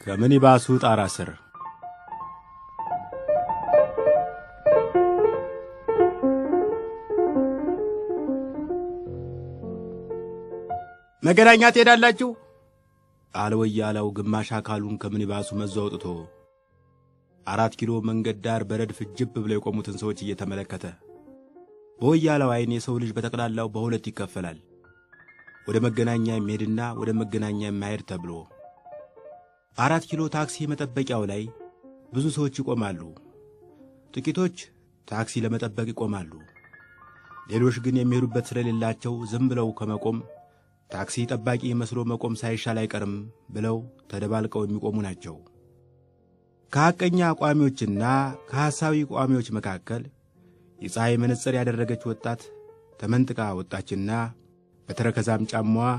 ከምኒባሱ ጣራ ስር መገናኛ ትሄዳላችሁ? አለ ወያላው ግማሽ አካሉን ከምኒባሱ መዞ አውጥቶ አራት ኪሎ መንገድ ዳር በረድፍ ጅብ ብለው የቆሙትን ሰዎች እየተመለከተ። በወያላው ዓይን የሰው ልጅ በጠቅላላው በሁለት ይከፈላል፣ ወደ መገናኛ የሚሄድና ወደ መገናኛ የማይሄድ ተብሎ። አራት ኪሎ ታክሲ መጠበቂያው ላይ ብዙ ሰዎች ይቆማሉ። ጥቂቶች ታክሲ ለመጠበቅ ይቆማሉ። ሌሎች ግን የሚሄዱበት ስለሌላቸው ዝም ብለው ከመቆም ታክሲ ጠባቂ መስሎ መቆም ሳይሻል አይቀርም ብለው ተደባልቀው የሚቆሙ ናቸው። ከሐቀኛ ቋሚዎችና ከሐሳዊ ቋሚዎች መካከል የፀሐይ መነጽር ያደረገች ወጣት ተመንጥቃ ወጣችና በተረከዛም ጫማዋ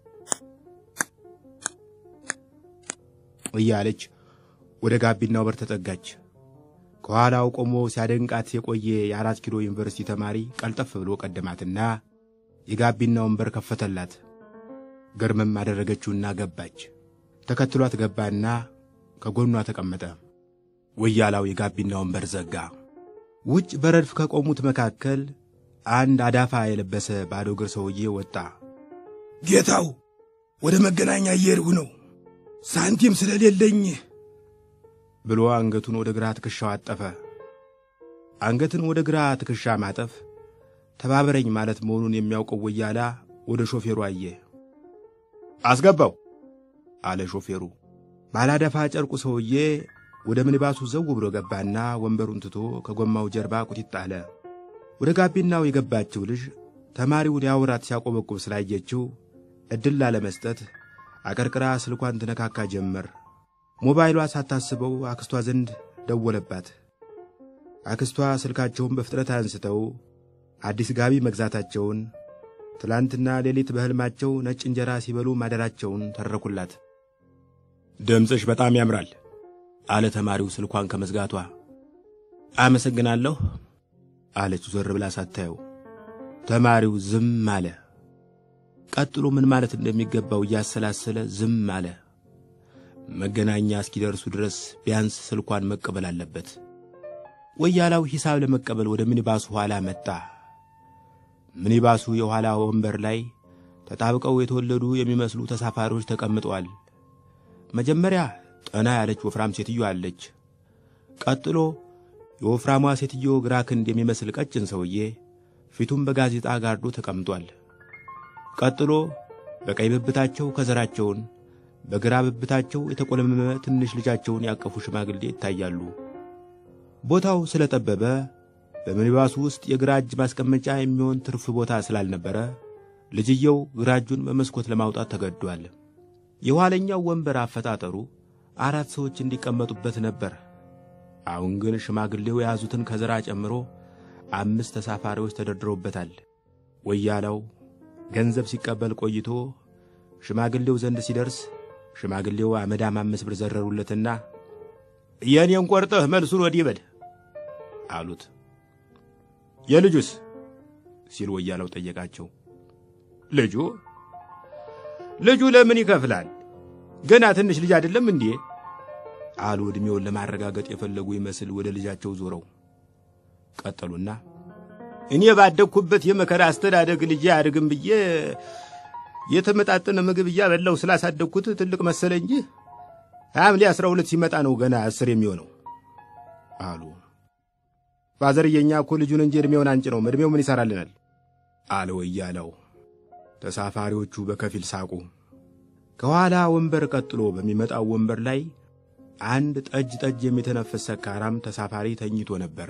እያለች ወደ ጋቢናው በር ተጠጋች። ከኋላው ቆሞ ሲያደንቃት የቆየ የአራት ኪሎ ዩኒቨርሲቲ ተማሪ ቀልጠፍ ብሎ ቀደማትና የጋቢናውን በር ከፈተላት። ገርመም አደረገችውና ገባች። ተከትሏት ገባና ከጎኗ ተቀመጠ። ወያላው የጋቢናውን በር ዘጋ። ውጭ በረድፍ ከቆሙት መካከል አንድ አዳፋ የለበሰ ባዶ እግር ሰውዬ ወጣ። ጌታው ወደ መገናኛ እየሄድሁ ነው፣ ሳንቲም ስለሌለኝ ብሎ አንገቱን ወደ ግራ ትከሻው አጠፈ። አንገትን ወደ ግራ ትከሻ ማጠፍ ተባበረኝ ማለት መሆኑን የሚያውቀው ወያላ ወደ ሾፌሩ አየ። አስገባው አለ ሾፌሩ። ባላዳፋ ጨርቁ ሰውዬ ወደ ምኒባሱ ዘው ብሎ ገባና ወንበሩን ትቶ ከጎማው ጀርባ ቁጢጥ አለ። ወደ ጋቢናው የገባችው ልጅ ተማሪው ሊያወራት ሲያቆበቁብ ስላየችው ዕድል ላለመስጠት አቀርቅራ ስልኳን ትነካካ ጀመር። ሞባይሏ ሳታስበው አክስቷ ዘንድ ደወለባት። አክስቷ ስልካቸውን በፍጥነት አንስተው አዲስ ጋቢ መግዛታቸውን ትላንትና ሌሊት በሕልማቸው ነጭ እንጀራ ሲበሉ ማደራቸውን ተረኩላት። ድምፅሽ በጣም ያምራል አለ ተማሪው ስልኳን ከመዝጋቷ። አመሰግናለሁ አለች ዞር ብላ ሳታየው። ተማሪው ዝም አለ። ቀጥሎ ምን ማለት እንደሚገባው እያሰላሰለ ዝም አለ። መገናኛ እስኪደርሱ ድረስ ቢያንስ ስልኳን መቀበል አለበት። ወያላው ሂሳብ ለመቀበል ወደ ሚኒባሱ ኋላ መጣ። ሚኒባሱ የኋላ ወንበር ላይ ተጣብቀው የተወለዱ የሚመስሉ ተሳፋሪዎች ተቀምጠዋል። መጀመሪያ ጠና ያለች ወፍራም ሴትዮ አለች። ቀጥሎ የወፍራሟ ሴትዮ ግራ ክንድ የሚመስል ቀጭን ሰውዬ ፊቱን በጋዜጣ ጋርዶ ተቀምጧል። ቀጥሎ በቀኝ ብብታቸው ከዘራቸውን በግራ ብብታቸው የተቆለመመ ትንሽ ልጃቸውን ያቀፉ ሽማግሌ ይታያሉ። ቦታው ስለጠበበ በሚኒባሱ ውስጥ የግራ እጅ ማስቀመጫ የሚሆን ትርፍ ቦታ ስላልነበረ ልጅየው ግራ እጁን በመስኮት ለማውጣት ተገዷል። የኋለኛው ወንበር አፈጣጠሩ አራት ሰዎች እንዲቀመጡበት ነበር። አሁን ግን ሽማግሌው የያዙትን ከዘራ ጨምሮ አምስት ተሳፋሪዎች ተደርድረውበታል። ወያላው ገንዘብ ሲቀበል ቆይቶ ሽማግሌው ዘንድ ሲደርስ ሽማግሌው አመዳም አምስት ብር ዘረሩለትና የእኔን ቆርጠህ መልሱን ወዲህ በል አሉት። የልጁስ ሲል ወያላው ጠየቃቸው። ልጁ ልጁ ለምን ይከፍላል? ገና ትንሽ ልጅ አይደለም እንዴ? አሉ ዕድሜውን ለማረጋገጥ የፈለጉ ይመስል ወደ ልጃቸው ዞረው ቀጠሉና እኔ ባደግኩበት የመከራ አስተዳደግ ልጄ አያድግም ብዬ የተመጣጠነ ምግብ እያበላው ስላሳደግኩት ትልቅ መሰለ እንጂ ሐምሌ አስራ ሁለት ሲመጣ ነው ገና አስር የሚሆነው አሉ። ፋዘርየኛ እኮ ልጁን እንጂ ዕድሜውን አንጭ ነው ዕድሜው ምን ይሠራልናል? አለ ወያላው። ተሳፋሪዎቹ በከፊል ሳቁ። ከኋላ ወንበር ቀጥሎ በሚመጣው ወንበር ላይ አንድ ጠጅ ጠጅ የሚተነፍስ ሰካራም ተሳፋሪ ተኝቶ ነበር።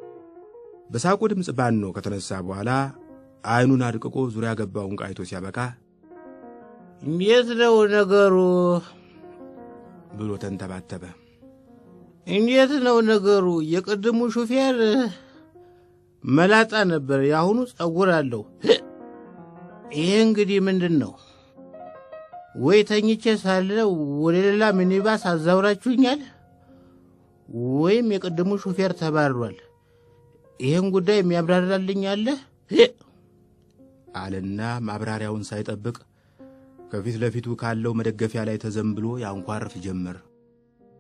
በሳቁ ድምፅ ባኖ ከተነሳ በኋላ ዐይኑን አድቅቆ ዙሪያ ገባውን ቃይቶ ሲያበቃ እንዴት ነው ነገሩ? ብሎ ተንተባተበ። እንዴት ነው ነገሩ? የቅድሙ ሹፌር መላጣ ነበር፣ የአሁኑ ጸጉር አለው። ይሄ እንግዲህ ምንድን ነው? ወይ ተኝቼ ሳለ ወደ ሌላ ሚኒባስ አዛውራችሁኛል፣ ወይም የቅድሙ ሹፌር ተባሯል። ይህን ጉዳይ የሚያብራራልኝ አለ አለና ማብራሪያውን ሳይጠብቅ ከፊት ለፊቱ ካለው መደገፊያ ላይ ተዘንብሎ ያንኳርፍ ጀመር።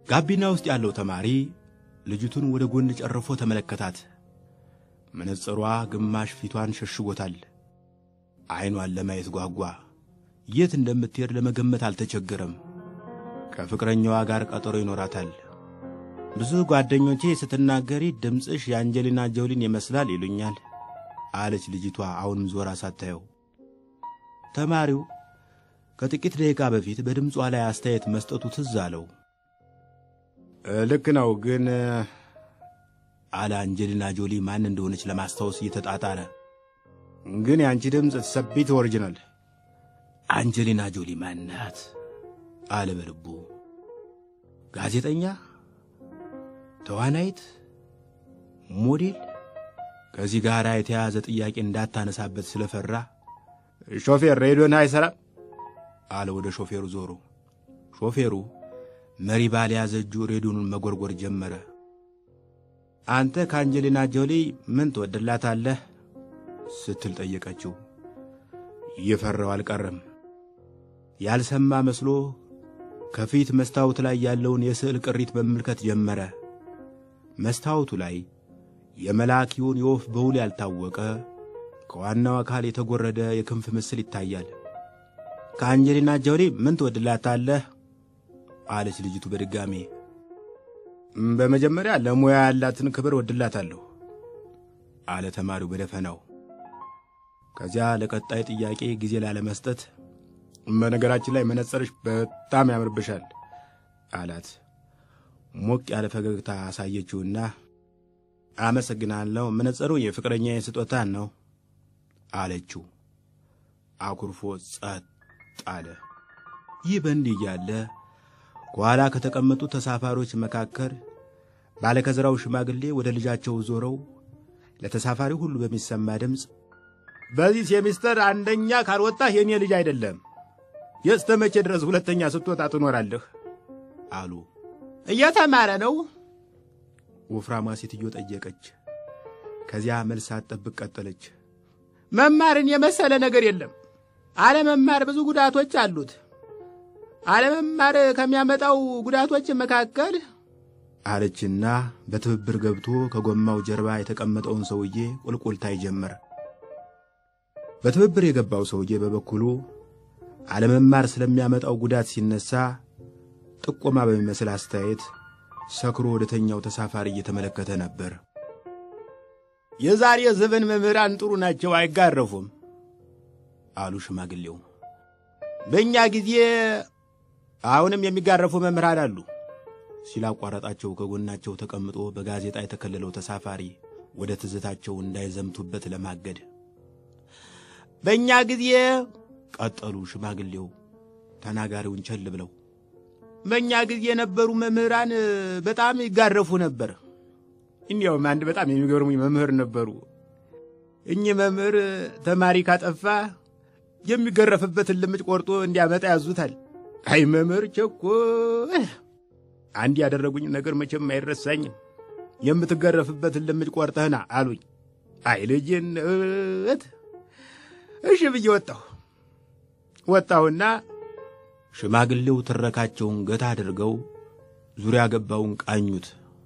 ጋቢና ውስጥ ያለው ተማሪ ልጅቱን ወደ ጎን ጨርፎ ተመለከታት። መነጽሯ ግማሽ ፊቷን ሸሽጎታል። ዐይኗን ለማየት ጓጓ። የት እንደምትሄድ ለመገመት አልተቸገረም። ከፍቅረኛዋ ጋር ቀጠሮ ይኖራታል። ብዙ ጓደኞቼ ስትናገሪ ድምፅሽ የአንጀሊና ጆሊን ይመስላል ይሉኛል አለች ልጅቷ አሁንም ዞራ ሳታየው። ተማሪው ከጥቂት ደቂቃ በፊት በድምጿ ላይ አስተያየት መስጠቱ ትዝ አለው። ልክ ነው ግን አለ አንጀሊና ጆሊ ማን እንደሆነች ለማስታወስ እየተጣጣረ። ግን የአንቺ ድምፅ ሰቢት ኦሪጂናል። አንጀሊና ጆሊ ማናት? አለ በልቡ። ጋዜጠኛ፣ ተዋናይት፣ ሞዴል? ከዚህ ጋር የተያያዘ ጥያቄ እንዳታነሳበት ስለፈራ ሾፌር ሬዲዮን አይሠራም አለ ወደ ሾፌሩ ዞሮ። ሾፌሩ መሪ ባልያዘ እጁ ሬዲዮኑን መጎርጎር ጀመረ። አንተ ከአንጀሊና ጆሊ ምን ትወድላታለህ? ስትል ጠየቀችው። እየፈራው አልቀረም። ያልሰማ መስሎ ከፊት መስታወት ላይ ያለውን የስዕል ቅሪት መመልከት ጀመረ። መስታወቱ ላይ የመልአክ ይሁን የወፍ በውል ያልታወቀ ከዋናው አካል የተጎረደ የክንፍ ምስል ይታያል። ከአንጀሊና ጆሊ ምን ትወድላታለህ? አለች ልጅቱ በድጋሜ። በመጀመሪያ ለሙያ ያላትን ክብር ወድላታለሁ አለ ተማሪው በደፈናው። ከዚያ ለቀጣይ ጥያቄ ጊዜ ላለመስጠት በነገራችን ላይ መነጸርሽ በጣም ያምርብሻል አላት። ሞቅ ያለ ፈገግታ አሳየችውና አመሰግናለሁ፣ መነጸሩ የፍቅረኛዬ ስጦታን ነው አለችው። አኩርፎ ጸጥ አለ። ይህ በእንዲህ እያለ ከኋላ ከተቀመጡ ተሳፋሪዎች መካከል ባለከዘራው ሽማግሌ ወደ ልጃቸው ዞረው ለተሳፋሪ ሁሉ በሚሰማ ድምፅ በዚህ ሴሚስተር አንደኛ ካልወጣህ የኔ ልጅ አይደለም፣ የእስተ መቼ ድረስ ሁለተኛ ስትወጣ ትኖራለህ? አሉ። እየተማረ ነው? ወፍራሟ ሴትዮ ጠየቀች። ከዚያ መልስ ሳትጠብቅ ቀጠለች። መማርን የመሰለ ነገር የለም። አለመማር ብዙ ጉዳቶች አሉት። አለመማር ከሚያመጣው ጉዳቶች መካከል አለችና በትብብር ገብቶ ከጎማው ጀርባ የተቀመጠውን ሰውዬ ቁልቁልታይ ጀመረ። በትብብር የገባው ሰውዬ በበኩሉ አለመማር ስለሚያመጣው ጉዳት ሲነሳ ጥቆማ በሚመስል አስተያየት ሰክሮ ወደ ተኛው ተሳፋሪ እየተመለከተ ነበር። የዛሬ ዘመን መምህራን ጥሩ ናቸው፣ አይጋረፉም አሉ ሽማግሌው። በእኛ ጊዜ አሁንም የሚጋረፉ መምህራን አሉ ሲል አቋረጣቸው። ከጎናቸው ተቀምጦ በጋዜጣ የተከለለው ተሳፋሪ ወደ ትዝታቸው እንዳይዘምቱበት ለማገድ በእኛ ጊዜ ቀጠሉ ሽማግሌው ተናጋሪውን ቸል ብለው። በእኛ ጊዜ የነበሩ መምህራን በጣም ይጋረፉ ነበር። እንዲያውም አንድ በጣም የሚገርሙኝ መምህር ነበሩ። እኚህ መምህር ተማሪ ካጠፋ የሚገረፍበትን ልምጭ ቆርጦ እንዲያመጣ ያዙታል። አይ መምህር ቸኮል አንድ ያደረጉኝ ነገር መቼም አይረሳኝም። የምትገረፍበትን ልምጭ ቆርጠህና አሉኝ። አይ ልጅነት እሺ ብዬ ወጣሁ። ወጣሁና ሽማግሌው ትረካቸውን ገታ አድርገው ዙሪያ ገባውን ቃኙት።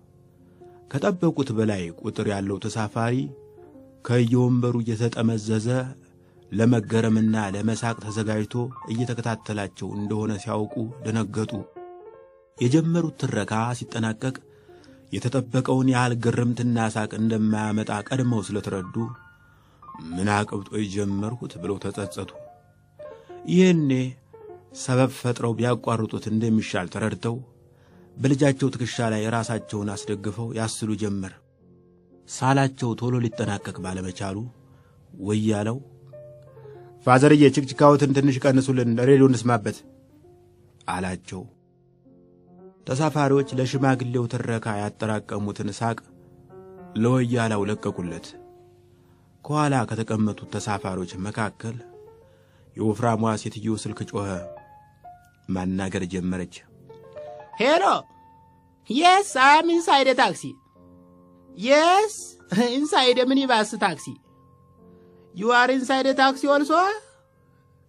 ከጠበቁት በላይ ቁጥር ያለው ተሳፋሪ ከየወንበሩ እየተጠመዘዘ ለመገረምና ለመሳቅ ተዘጋጅቶ እየተከታተላቸው እንደሆነ ሲያውቁ ደነገጡ። የጀመሩት ትረካ ሲጠናቀቅ የተጠበቀውን ያህል ግርምትና ሳቅ እንደማያመጣ ቀድመው ስለተረዱ ምን አቅብጦ የጀመርሁት ብለው ተጸጸቱ። ይህኔ ሰበብ ፈጥረው ቢያቋርጡት እንደሚሻል ተረድተው በልጃቸው ትከሻ ላይ ራሳቸውን አስደግፈው ያስሉ ጀመር። ሳላቸው ቶሎ ሊጠናቀቅ ባለመቻሉ ወያለው ፋዘርዬ ችክችካዎትን ትንሽ ቀንሱልን፣ ሬዲዮ እንስማበት አላቸው። ተሳፋሪዎች ለሽማግሌው ትረካ ያጠራቀሙትን ሳቅ ለወያላው ለቀቁለት። ከኋላ ከተቀመጡት ተሳፋሪዎች መካከል የወፍራሟ ሴትዮ ስልክ ጮኸ። ማናገር ጀመረች። ሄሎ የስ አም ኢንሳይድ ታክሲ የስ ኢንሳይድ ሚኒባስ ታክሲ ዩ አር ኢንሳይድ ታክሲ ኦልሶ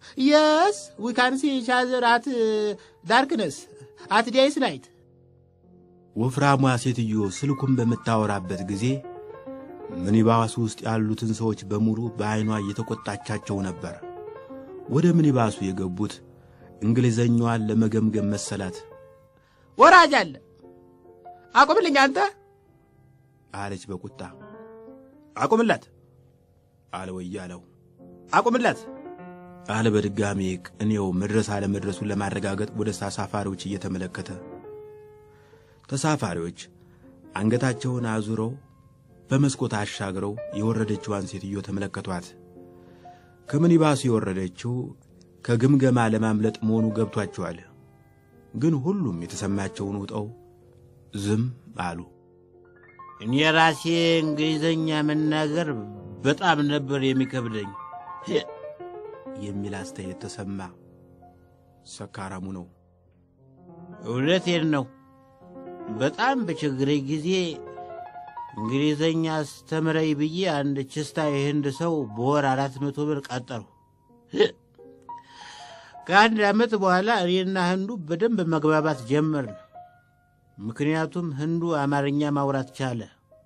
የስ ዊ ካን ሲ ኢች አዘር አት ዳርክነስ አት ዴይስ ናይት ወፍራሟ ሴትዮ ስልኩን በምታወራበት ጊዜ ሚኒባስ ውስጥ ያሉትን ሰዎች በሙሉ በዐይኗ እየተቆጣቻቸው ነበር። ወደ ሚኒባሱ የገቡት እንግሊዘኛዋን ለመገምገም መሰላት። ወራጅ አለ አቁምልኝ አንተ አለች በቁጣ። አቁምላት አለ ወያለው። አቁምላት አለ በድጋሜ ቅኔው መድረስ አለመድረሱን ለማረጋገጥ ወደ ተሳፋሪዎች እየተመለከተ። ተሳፋሪዎች አንገታቸውን አዙረው በመስኮት አሻግረው የወረደችዋን ሴትዮ ተመለከቷት። ከምኒባሱ የወረደችው ከግምገማ ለማምለጥ መሆኑ ገብቷቸዋል። ግን ሁሉም የተሰማቸውን ውጠው ዝም አሉ። እኔ ራሴ እንግሊዘኛ መናገር በጣም ነበር የሚከብደኝ የሚል አስተያየት ተሰማ። ሰካራሙ ነው። እውነቴን ነው። በጣም በችግረኝ ጊዜ እንግሊዘኛ አስተምረኝ ብዬ አንድ ችስታ የህንድ ሰው በወር አራት መቶ ብር ቀጠርሁ። ከአንድ ዓመት በኋላ እኔና ህንዱ በደንብ መግባባት ጀመርን። ምክንያቱም ህንዱ አማርኛ ማውራት ቻለ።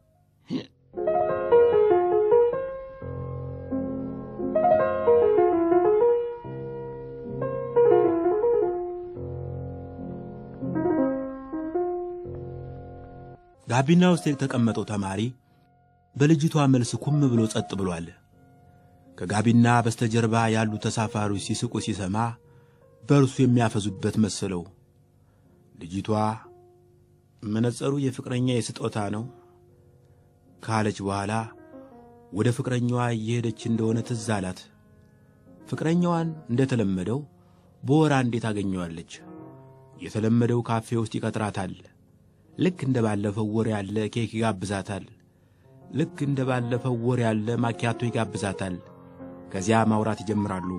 ጋቢና ውስጥ የተቀመጠው ተማሪ በልጅቷ መልስ ኩም ብሎ ጸጥ ብሏል። ከጋቢና በስተጀርባ ያሉ ተሳፋሪዎች ሲስቁ ሲሰማ በእርሱ የሚያፈዙበት መሰለው። ልጅቷ መነጸሩ የፍቅረኛ የስጦታ ነው ካለች በኋላ ወደ ፍቅረኛዋ እየሄደች እንደሆነ ትዝ አላት። ፍቅረኛዋን እንደተለመደው በወር አንዴ ታገኘዋለች። የተለመደው ካፌ ውስጥ ይቀጥራታል። ልክ እንደ ባለፈው ወር ያለ ኬክ ይጋብዛታል። ልክ እንደ ባለፈው ወር ያለ ማኪያቶ ይጋብዛታል። ከዚያ ማውራት ይጀምራሉ።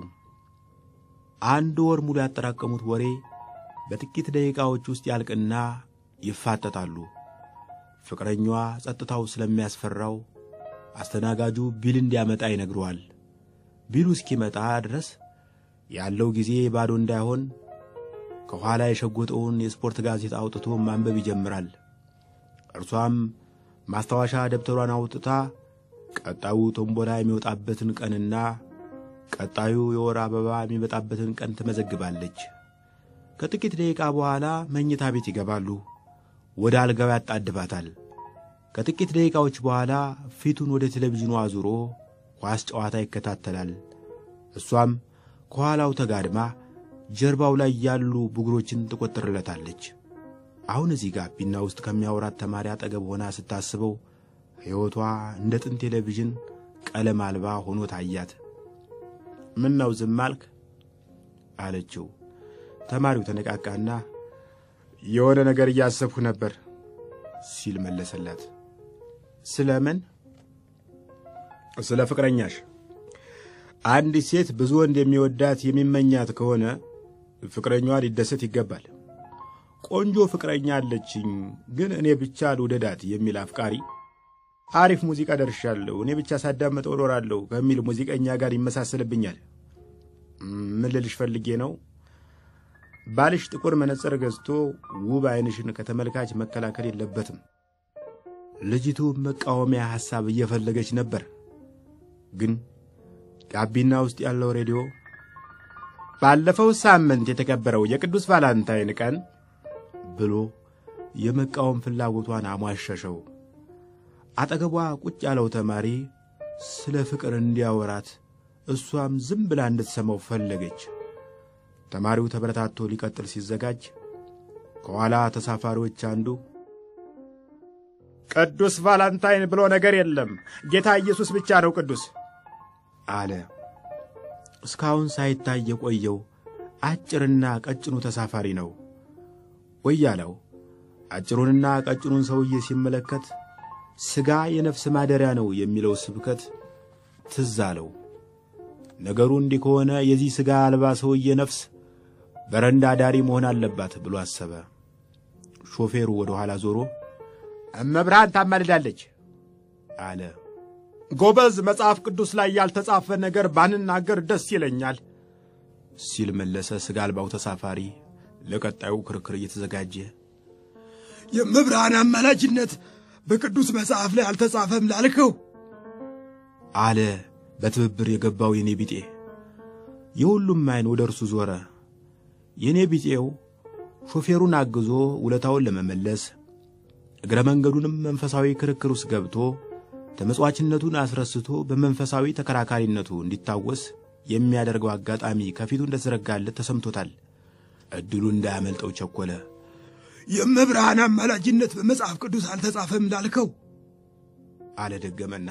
አንድ ወር ሙሉ ያጠራቀሙት ወሬ በጥቂት ደቂቃዎች ውስጥ ያልቅና ይፋጠጣሉ። ፍቅረኛዋ ጸጥታው ስለሚያስፈራው አስተናጋጁ ቢል እንዲያመጣ ይነግረዋል። ቢሉ እስኪመጣ ድረስ ያለው ጊዜ ባዶ እንዳይሆን ከኋላ የሸጎጠውን የስፖርት ጋዜጣ አውጥቶ ማንበብ ይጀምራል። እርሷም ማስታወሻ ደብተሯን አውጥታ ቀጣዩ ቶምቦላ የሚወጣበትን ቀንና ቀጣዩ የወር አበባ የሚመጣበትን ቀን ትመዘግባለች። ከጥቂት ደቂቃ በኋላ መኝታ ቤት ይገባሉ። ወደ አልጋው ያጣድባታል። ከጥቂት ደቂቃዎች በኋላ ፊቱን ወደ ቴሌቪዥኑ አዙሮ ኳስ ጨዋታ ይከታተላል። እሷም ከኋላው ተጋድማ ጀርባው ላይ ያሉ ብጉሮችን ትቆጥርለታለች። አሁን እዚህ ጋቢና ውስጥ ከሚያወራት ተማሪ አጠገብ ሆና ስታስበው ሕይወቷ እንደ ጥንት ቴሌቪዥን ቀለም አልባ ሆኖ ታያት። ምን ነው ዝም አልክ? አለችው። ተማሪው ተነቃቃና የሆነ ነገር እያሰብሁ ነበር ሲል መለሰላት። ስለምን? ስለ ፍቅረኛሽ። አንዲት ሴት ብዙ ወንድ የሚወዳት የሚመኛት ከሆነ ፍቅረኛዋ ሊደሰት ይገባል። ቆንጆ ፍቅረኛ አለችኝ፣ ግን እኔ ብቻ ልውደዳት የሚል አፍቃሪ አሪፍ ሙዚቃ ደርሻለሁ፣ እኔ ብቻ ሳዳመጠው እኖራለሁ ከሚል ሙዚቀኛ ጋር ይመሳሰልብኛል። ምን ልልሽ ፈልጌ ነው፣ ባልሽ ጥቁር መነጽር ገዝቶ ውብ ዓይንሽን ከተመልካች መከላከል የለበትም። ልጅቱ መቃወሚያ ሐሳብ እየፈለገች ነበር፣ ግን ጋቢና ውስጥ ያለው ሬዲዮ ባለፈው ሳምንት የተከበረው የቅዱስ ቫላንታይን ቀን ብሎ የመቃወም ፍላጎቷን አሟሸሸው። አጠገቧ ቁጭ ያለው ተማሪ ስለ ፍቅር እንዲያወራት እሷም ዝም ብላ እንድትሰማው ፈለገች። ተማሪው ተበረታቶ ሊቀጥል ሲዘጋጅ ከኋላ ተሳፋሪዎች አንዱ ቅዱስ ቫላንታይን ብሎ ነገር የለም፣ ጌታ ኢየሱስ ብቻ ነው ቅዱስ አለ። እስካሁን ሳይታይ የቆየው አጭርና ቀጭኑ ተሳፋሪ ነው። ወያለው አጭሩንና ቀጭኑን ሰውዬ ሲመለከት ሥጋ የነፍስ ማደሪያ ነው የሚለው ስብከት ትዝ አለው። ነገሩ እንዲህ ከሆነ የዚህ ሥጋ አልባ ሰውዬ ነፍስ በረንዳ ዳሪ መሆን አለባት ብሎ አሰበ። ሾፌሩ ወደ ኋላ ዞሮ እመብርሃን ታማልዳለች አለ። ጎበዝ፣ መጽሐፍ ቅዱስ ላይ ያልተጻፈ ነገር ባንናገር ደስ ይለኛል ሲል መለሰ ሥጋ አልባው ተሳፋሪ ለቀጣዩ ክርክር እየተዘጋጀ። የመብርሃን አማላጅነት በቅዱስ መጽሐፍ ላይ አልተጻፈም ላልከው አለ በትብብር የገባው የኔ ቢጤ። የሁሉም ዓይን ወደ እርሱ ዞረ። የኔ ቢጤው ሾፌሩን አግዞ ውለታውን ለመመለስ እግረ መንገዱንም መንፈሳዊ ክርክር ውስጥ ገብቶ ተመጽዋችነቱን አስረስቶ በመንፈሳዊ ተከራካሪነቱ እንዲታወስ የሚያደርገው አጋጣሚ ከፊቱ እንደተዘረጋለት ተሰምቶታል። ዕድሉ እንዳያመልጠው ቸኮለ። የመብርሃን አማላጅነት በመጽሐፍ ቅዱስ አልተጻፈም ላልከው አለ ደገመና።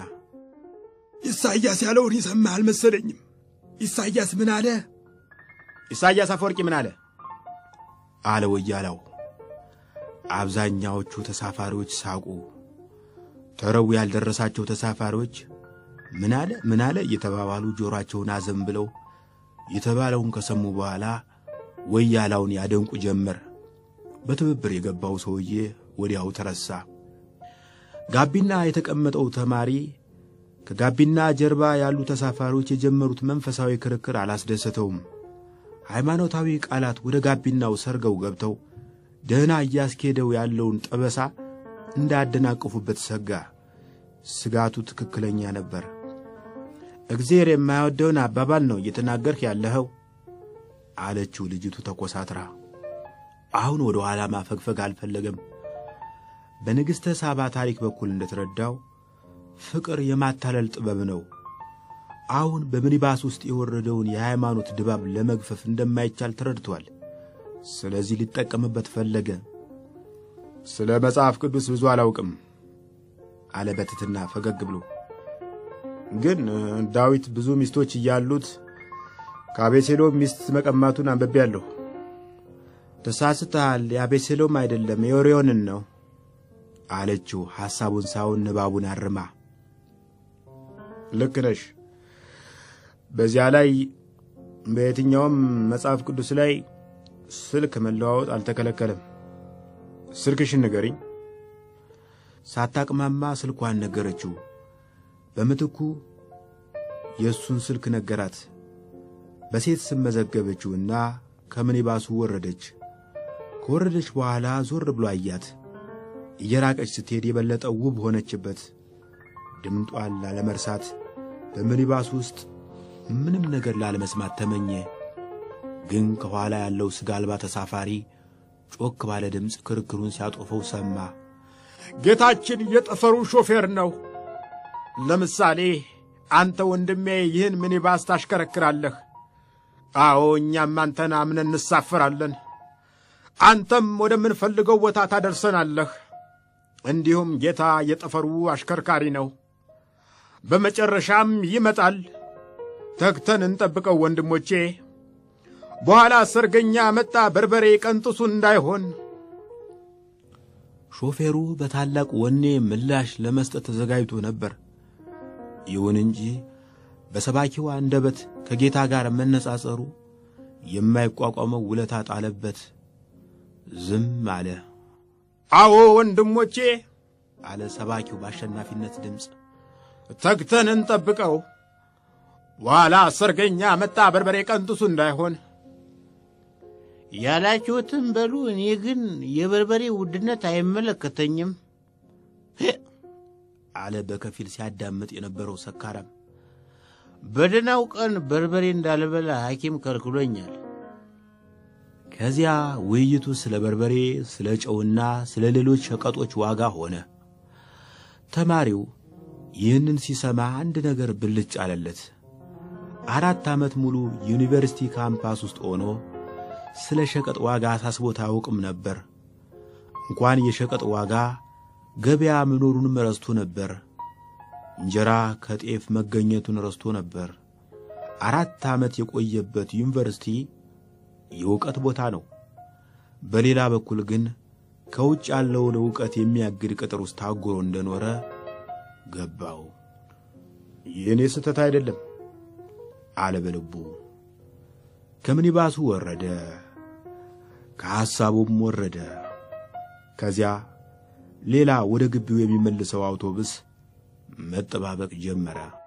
ኢሳይያስ ያለውን የሰማህ አልመሰለኝም። ኢሳይያስ ምን አለ? ኢሳይያስ አፈወርቂ ምን አለ? አለ ወያላው። አብዛኛዎቹ ተሳፋሪዎች ሳቁ። ተረቡ ያልደረሳቸው ተሳፋሪዎች ምን አለ ምን አለ እየተባባሉ ጆሮአቸውን አዘን ብለው የተባለውን ከሰሙ በኋላ ወያላውን ያደንቁ ጀመር። በትብብር የገባው ሰውዬ ወዲያው ተረሳ። ጋቢና የተቀመጠው ተማሪ ከጋቢና ጀርባ ያሉ ተሳፋሪዎች የጀመሩት መንፈሳዊ ክርክር አላስደሰተውም። ሃይማኖታዊ ቃላት ወደ ጋቢናው ሰርገው ገብተው ደህና እያስኬደው ያለውን ጠበሳ እንዳያደናቅፉበት ሰጋ። ስጋቱ ትክክለኛ ነበር። እግዜር የማይወደውን አባባል ነው እየተናገርህ ያለኸው አለችው ልጅቱ ተኮሳትራ። አሁን ወደ ኋላ ማፈግፈግ አልፈለገም። በንግሥተ ሳባ ታሪክ በኩል እንደተረዳው ፍቅር የማታለል ጥበብ ነው። አሁን በሚኒባስ ውስጥ የወረደውን የሃይማኖት ድባብ ለመግፈፍ እንደማይቻል ተረድቷል። ስለዚህ ሊጠቀምበት ፈለገ። ስለ መጽሐፍ ቅዱስ ብዙ አላውቅም አለ በትትና ፈገግ ብሎ። ግን ዳዊት ብዙ ሚስቶች እያሉት ከአቤሴሎም ሚስት መቀማቱን አንብቤያለሁ። ተሳስተሃል፣ የአቤሴሎም አይደለም የኦርዮንን ነው አለችው ሐሳቡን ሳይሆን ንባቡን አርማ። ልክ ነሽ። በዚያ ላይ በየትኛውም መጽሐፍ ቅዱስ ላይ ስልክ መለዋወጥ አልተከለከለም። ስልክሽን ንገሪኝ። ሳታቅማማ ስልኳን ነገረችው። በምትኩ የእሱን ስልክ ነገራት። በሴት ስም መዘገበችውና ከምኒባሱ ወረደች። ከወረደች በኋላ ዞር ብሎ አያት። እየራቀች ስትሄድ የበለጠ ውብ ሆነችበት። ድምጧን ላለመርሳት በሚኒባስ ውስጥ ምንም ነገር ላለመስማት ተመኘ። ግን ከኋላ ያለው ሥጋ አልባ ተሳፋሪ ጮክ ባለ ድምፅ ክርክሩን ሲያጦፈው ሰማ። ጌታችን የጠፈሩ ሾፌር ነው። ለምሳሌ አንተ ወንድሜ ይህን ሚኒባስ ታሽከረክራለህ። አዎ እኛም አንተን አምነን እንሳፈራለን። አንተም ወደምንፈልገው ቦታ ታደርሰናለህ። እንዲሁም ጌታ የጠፈሩ አሽከርካሪ ነው። በመጨረሻም ይመጣል። ተግተን እንጠብቀው ወንድሞቼ። በኋላ ሰርገኛ መጣ በርበሬ ቀንጥሱ እንዳይሆን። ሾፌሩ በታላቅ ወኔ ምላሽ ለመስጠት ተዘጋጅቶ ነበር። ይሁን እንጂ በሰባኪው አንደበት ከጌታ ጋር መነጻጸሩ የማይቋቋመው ውለታ ጣለበት። ዝም አለ። አዎ ወንድሞቼ አለ ሰባኪው በአሸናፊነት ድምፅ። ተግተን እንጠብቀው። በኋላ ሰርገኛ መጣ በርበሬ ቀንጥሱ እንዳይሆን። ያላችሁትም በሉ። እኔ ግን የበርበሬ ውድነት አይመለከተኝም አለ በከፊል ሲያዳምጥ የነበረው ሰካራም። በደናው ቀን በርበሬ እንዳልበላ ሐኪም ከልክሎኛል። ከዚያ ውይይቱ ስለ በርበሬ፣ ስለ ጨውና ስለ ሌሎች ሸቀጦች ዋጋ ሆነ። ተማሪው ይህንን ሲሰማ አንድ ነገር ብልጭ አለለት። አራት ዓመት ሙሉ ዩኒቨርሲቲ ካምፓስ ውስጥ ሆኖ ስለ ሸቀጥ ዋጋ አሳስቦት አያውቅም ነበር። እንኳን የሸቀጥ ዋጋ ገበያ መኖሩንም ረስቶ ነበር። እንጀራ ከጤፍ መገኘቱን ረስቶ ነበር። አራት ዓመት የቆየበት ዩኒቨርሲቲ የእውቀት ቦታ ነው። በሌላ በኩል ግን ከውጭ ያለውን ዕውቀት የሚያግድ ቅጥር ውስጥ ታጉሮ እንደኖረ ገባው። የእኔ ስህተት አይደለም አለ በልቡ። ከምኒባሱ ወረደ፣ ከሐሳቡም ወረደ። ከዚያ ሌላ ወደ ግቢው የሚመልሰው አውቶቡስ መጠባበቅ ጀመረ።